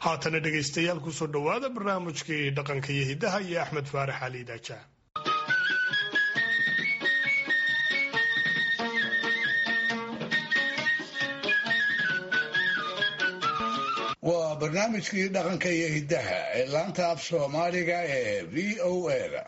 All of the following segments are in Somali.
haatana dhegaystayaal kusoo dhowaada barnaamijkii dhaqanka iyo hiddaha iyo axmed faarax cali daaja waa barnaamijkii dhaqanka iyo hiddaha ee laanta af soomaaliga ee v o a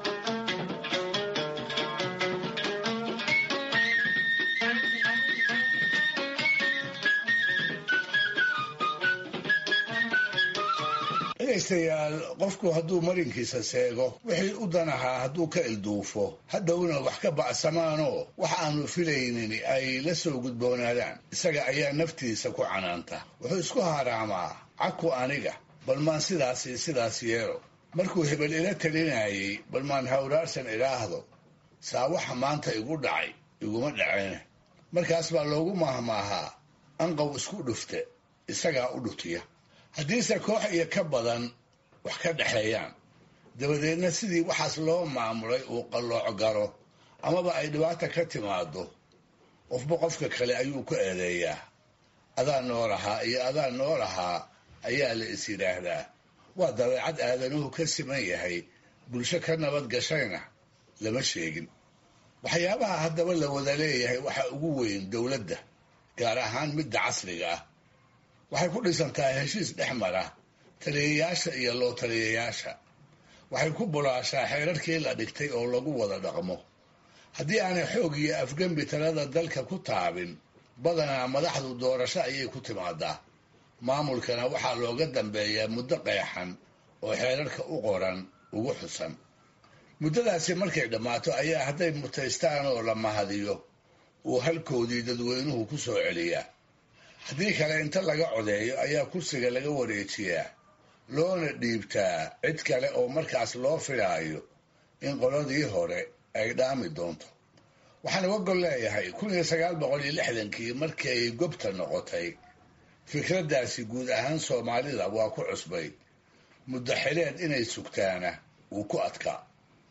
dhegaystayaal qofku hadduu marinkiisa seego wixii u danahaa hadduu ka ilduufo hadhowna wax ka bacsamaanoo wax aanu filaynin ay la soo gudboonaadaan isaga ayaa naftiisa ku canaanta wuxuu isku haraamaa caku aniga bal maan sidaasi sidaas yeelo markuu hebel ila talinayay bal maan hawraarsan idhaahdo saa waxa maanta igu dhacay iguma dhaceen markaas baa loogu maahmaahaa anqow isku dhufte isagaa u dhutiya haddiise koox iyo ka badan wax ka dhexeeyaan dabadeedna sidii waxaas loo maamulay uu qallooc galo amaba ay dhibaata ka timaado qofba qofka kale ayuu ku eedeeyaa adaa noo lahaa iyo adaa noo lahaa ayaa la is yidhaahdaa waa dabeecad aadanuhu ka siman yahay bulsho ka nabad gashayna lama sheegin waxyaabaha haddaba la wada leeyahay waxaa ugu weyn dowladda gaar ahaan midda casriga ah waxay ku dhisantahay heshiis dhex mara taliyayaasha iyo loo taliyayaasha waxay ku bulaashaa xeerarkii la dhigtay oo lagu wada dhaqmo haddii aanay xoog iyo afgembi talada dalka ku taabin badanaa madaxdu doorasho ayay ku timaadaa maamulkana waxaa looga dambeeyaa muddo qeexan oo xeerarka u qoran ugu xusan muddadaasi markay dhammaato ayaa hadday mutaystaan oo la mahadiyo uu halkoodii dadweynuhu ku soo celiyaa haddii kale inta laga codeeyo ayaa kursiga laga wareejiyaa loona dhiibtaa cid kale oo markaas loo filaayo in qoladii hore ay dhaami doonto waxaan uga gol leeyahay kun iyo sagaal boqol iyo lixdankii markii ay gobta noqotay fikraddaasi guud ahaan soomaalida waa ku cusbay muddo xileed inay sugtaana wuu ku adkaa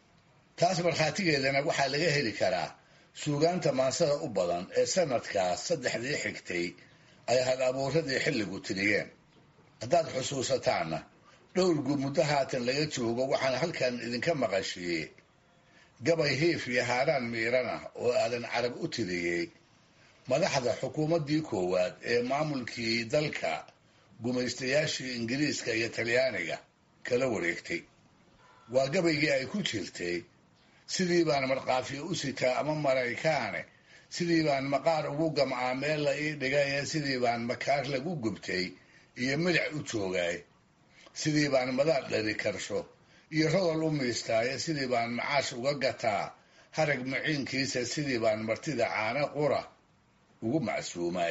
taas markhaatigeedana waxaa laga heli karaa suugaanta maansada u badan ee sanadkaas saddexdii xigtay ay hal abuuradii xilligu tiriyeen haddaad xusuusataanna dhowrgu muddo haatan laga joogo waxaan halkan idinka maqashiiyey gabay hiif iyo haaraan miiran ah oo aadan carab u tiriyey madaxda xukuumaddii koowaad ee maamulkii dalka gumaystayaashii ingiriiska iyo talyaaniga kala wareegtay waa gabaygii ay ku jirtay sidii baan markaafiyo u sitaa ama maraykaane sidii baan maqaar ugu gamcaa meel la ii dhigay sidii baan makaar lagu gubtay iyo milic u joogaay sidii baan madaad dhari karsho iyo rodol u miistaaye sidii baan macaash uga gataa harag maciinkiisa sidii baan martida caano qura ugu macsuumaay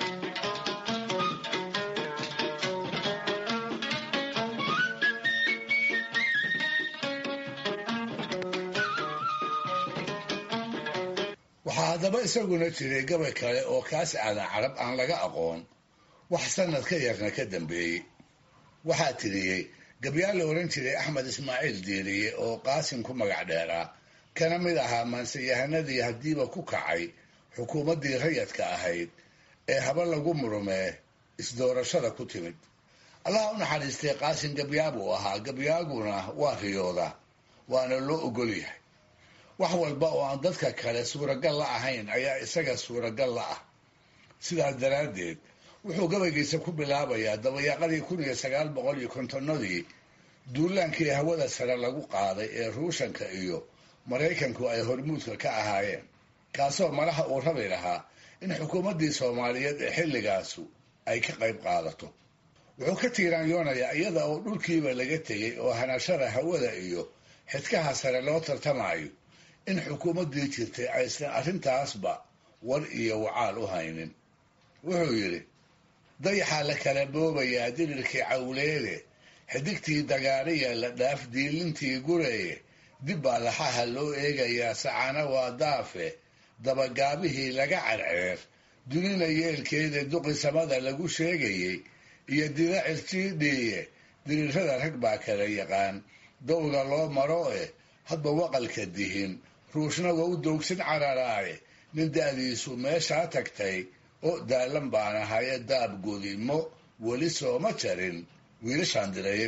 waxaa haddaba isaguna jiray gabay kale oo kaas aadan carab aan laga aqoon wax sanad ka yarna ka dambeeyey waxaa tiriyey gabyaal la ohan jiray axmed ismaaciil diiriye oo qaasim ku magac dheeraa kana mid ahaa maanseyahanadii haddiiba ku kacay xukuumaddii rayadka ahayd ee haba lagu murmee isdoorashada ku timid allaha u naxariistay qaasim gabyaabuu ahaa gabyaaguna waa riyooda waana loo ogol yahay wax walba oo aan dadka kale suuragal la ahayn ayaa isaga suuragal la ah sidaas daraaddeed wuxuu gabaygiisa ku bilaabayaa dabayaaqadii kun iyo sagaal boqol iyo kontonnadii duulaankii hawada sare lagu qaaday ee ruushanka iyo maraykanku ay hormuudka ka ahaayeen kaasoo madaxa uu rabi lahaa in xukuumaddii soomaaliyeed ee xilligaasu ay ka qayb qaadato wuxuu ka tiiraanyoonayaa iyada oo dhulkiiba laga tegay oo hanashada hawada iyo xidkaha sare loo tartamayo in xukuumaddii jirtay aysan arrintaasba war iyo wacaal u haynin wuxuu yidhi dayaxaa la kala boobayaa dirirkii cawleede xidigtii dagaariya la dhaaf diilintii gureeye dib baa laxaha loo eegayaa sacana waa daafe dabagaabihii laga carceer dunina yeelkeeda duqi samada lagu sheegayey iyo dida cirjiidhiiye dirirrada rag baa kala yaqaan dowga loo maro eh hadba waqalka dihin ruushnaga u doogsin cararaaye nin da'diisu meeshaa tagtay oo daalan baan ahaye daab godimo weli sooma jarin wiilashaan direeye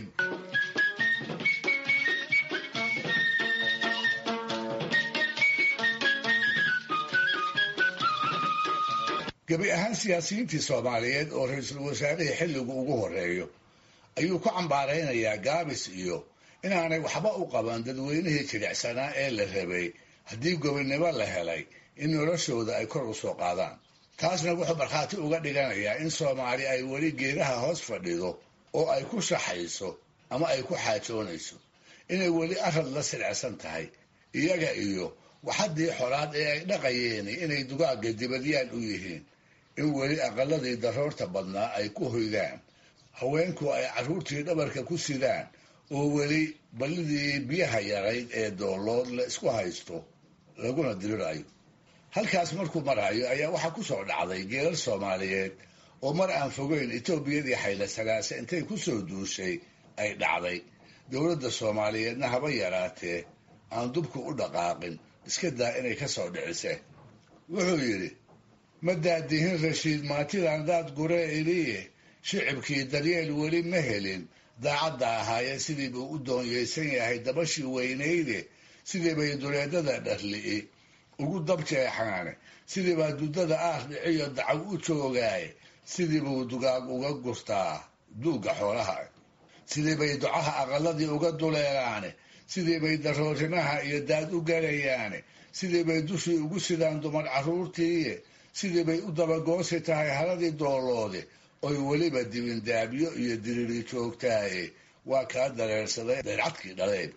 gebi ahaan siyaasiyiintii soomaaliyeed oo ra-iisul wasaarihii xilligu ugu horeeyo ayuu ku cambaaraynayaa gaabis iyo inaanay waxba u qaban dadweynihii jilicsanaa ee la rabay haddii gobinimo la helay in noloshooda ay kor u soo qaadaan taasna wuxuu markhaati uga dhiganayaa in soomaali ay weli geedaha hoos fadhido oo ay ku shaxayso ama ay ku xaajoonayso inay weli arad la silcsan tahay iyaga iyo waxaddii xolaad ee ay dhaqayeen inay dugaagga dibadyaal u yihiin in weli aqaladii daroorta badnaa ay ku hoydaan haweenku ay carruurtii dhabarka ku sidaan oo weli ballidii biyaha yarayd ee doolood la isku haysto laguna dirirayo halkaas markuu marayo ayaa waxaa ku soo dhacday geelal soomaaliyeed oo mar aan fogeyn etoobiyadii xaylasanaase intay ku soo duushay ay dhacday dowladda soomaaliyeedna haba yaraatee aan dubku u dhaqaaqin iska daa inay ka soo dhiciseen wuxuu yidhi ma daadihin rashiid maatidan daad guree iliye shicibkii daryeel weli ma helin daacadda ahaayee sidii buu u doonyaysan yahay dabashii weynayde sidii bay duleedada dharli'i ugu dabjeexaane sidii baa duddada aar dhiciyo dacaw u joogaaye sidii buu dugaag uga gurtaa duugga xoolaha sidii bay ducaha aqaladii uga duleelaane sidii bay daroorimaha iyo daad u galayaane sidii bay dushii ugu sidaan dumar carruurtiiye sidii bay u dabagoosi tahay haladii dooloode oy weliba dibindaabyo iyo diriri joogtaaye waa kaa dareersaday dayrcadkii dhaleeb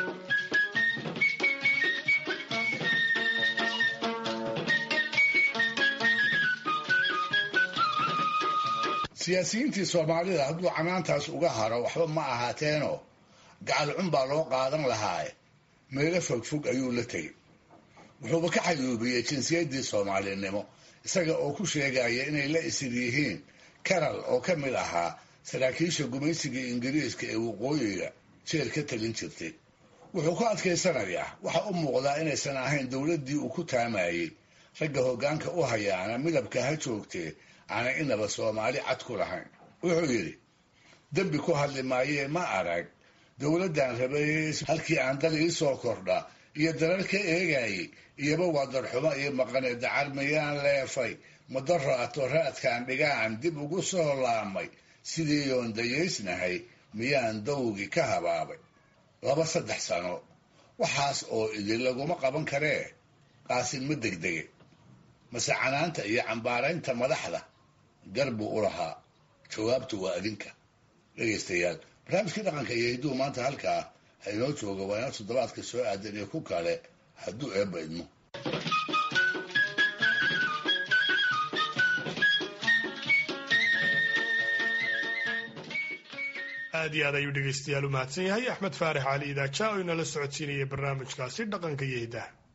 siyaasiyiintii soomaalida hadduu canaantaas uga haro waxba ma ahaateenoo gacal cun baa loo qaadan lahaaye meelo fogfog ayuu la tegey wuxuuba ka xayuubiyey jinsiyaddii soomaalinimo isaga oo ku sheegaya inay la isir yihiin karal oo ka mid ahaa saraakiisha gumaysigii ingiriiska ee waqooyiga jeel ka talin jirtay wuxuu ku adkaysanayaa waxa u muuqdaa inaysan ahayn dowladdii uu ku taamayey ragga hoggaanka u hayaana midabka ha joogtee aanay inaba soomaali cad ku lahayn wuxuu yidhi dembi ku hadli maayee ma arag dowladdan rabayey halkii aan dal ii soo kordha iyo darar ka eegayey iyoba waa darxumo iyo maqane dacar miyaan leefay madaraato raadkaan dhigaan dib ugu soo laamay sidii yoon dayaysnahay miyaan dawgii ka habaabay laba saddex sano waxaas oo idin laguma qaban karee qaasin ma degdege mase canaanta iyo cambaaraynta madaxda gar buu u lahaa jawaabtu waa adinka dhegaystayaal barnaamijkii dhaqanka iyo hidduu maanta halkaa ha inoo jooga waa ina toddobaadka soo aadan iyo ku kale hadduu eebba idmo aad iyo aad ayuu dhegaystayaal u mahadsan yahay axmed faarax cali idaaja oo inala socodsiinayay barnaamijkaasi dhaqanka iyo hiddaha